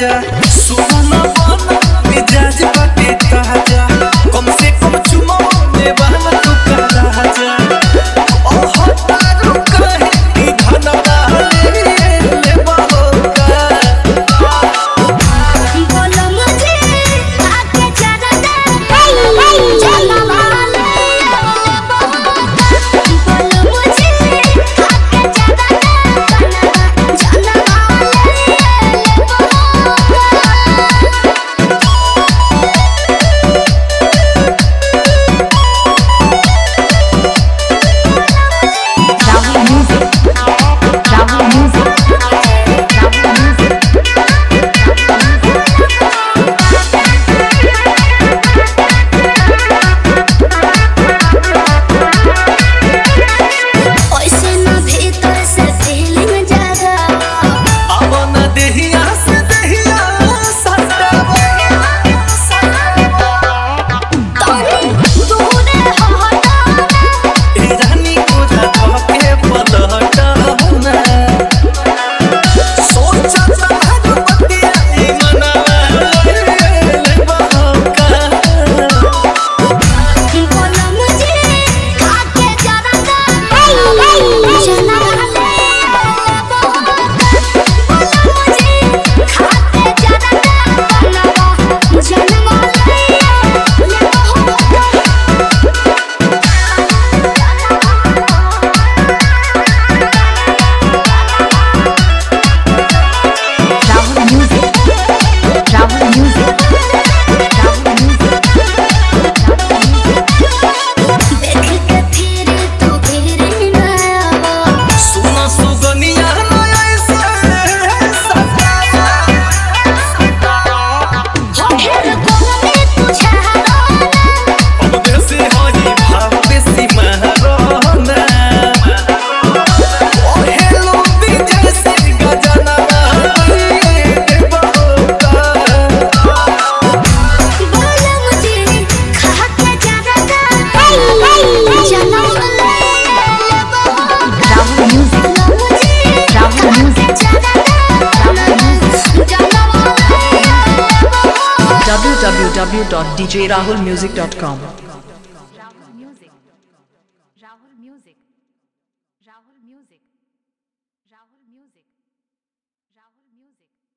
राजा सुना बना मिजाज बाटे ताजा कम से कम चुमा ने बहना तू का राजा ओह तारू कहे कि धनवा ले ले बहोगा बोलो मुझे आके जरा दे चला वाले बोलो मुझे आके जरा दे चला Rahul Music. Rahul Music. Rahul Music. ऐसे ना भीतर से फीलिंग जागा अब न देहिया से देहिया सटावा तूने हटा ए रानी को झटका के पलटना सोचा तारू बतिया ई मनवा ले बहोगा बोलो मुझे आके जरा दे चला वाले बोलो मुझे आके जरा दे चला Rahul Music. Rahul Music. Rahul Music. देख के फिर तू फिर ना आवा सुना सुगनिया न ऐसे सतावा फिर कोने तुझे हराना अब देसी हई भाव देसी महरोना ओ हेलो विजय से गजना दे बहोगा बोलो मुझे खा के जरा दे चला वाले Rahul Music. Rahul Music. www.djrahulmusic.com Rahul Music. Rahul Music. Rahul Music. Rahul Music. Rahul Music.